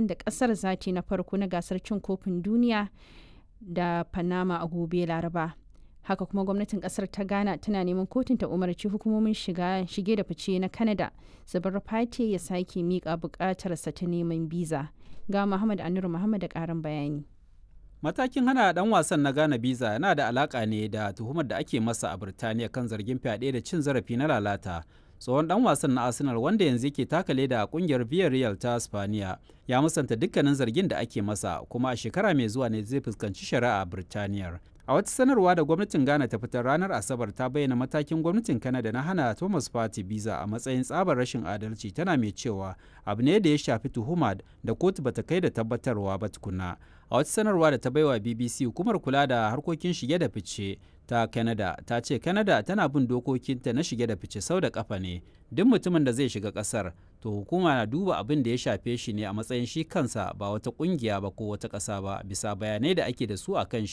wasan da kasar za ta na farko na gasar cin kofin duniya da panama a gobe laraba haka kuma gwamnatin kasar ta ghana tana neman kotun ta umarci hukumomin shige da fice na canada su bar fati ya sake miƙa buƙatarsa ta neman biza ga muhammad anuru muhammad da ƙarin bayani Matakin hana dan wasan na Ghana biza yana da alaka ne da tuhumar da ake masa a Birtaniya kan zargin fyaɗe da cin zarafi na lalata. Tsohon dan wasan na Arsenal wanda yanzu yake taka leda a kungiyar Villarreal ta Spaniya ya musanta dukkanin zargin da ake masa kuma a shekara mai zuwa ne zai fuskanci shari'a a Birtaniyar. A wata sanarwa da gwamnatin Ghana ta fitar ranar Asabar ta bayyana matakin gwamnatin Canada na hana Thomas Party biza a matsayin tsabar rashin adalci tana mai cewa abu ne da ya shafi tuhuma da kotu bata kai da tabbatarwa ba tukuna. A wata sanarwa da ta baiwa BBC hukumar kula da harkokin shige da fice ta Canada ta ce Canada tana bin dokokinta na shige da fice sau da kafa ne. Duk mutumin da zai shiga kasar to hukuma na duba abin da ya shafe shi ne a matsayin shi kansa ba wata kungiya ba ko wata ƙasa ba bisa bayanai da ake da su a kan shi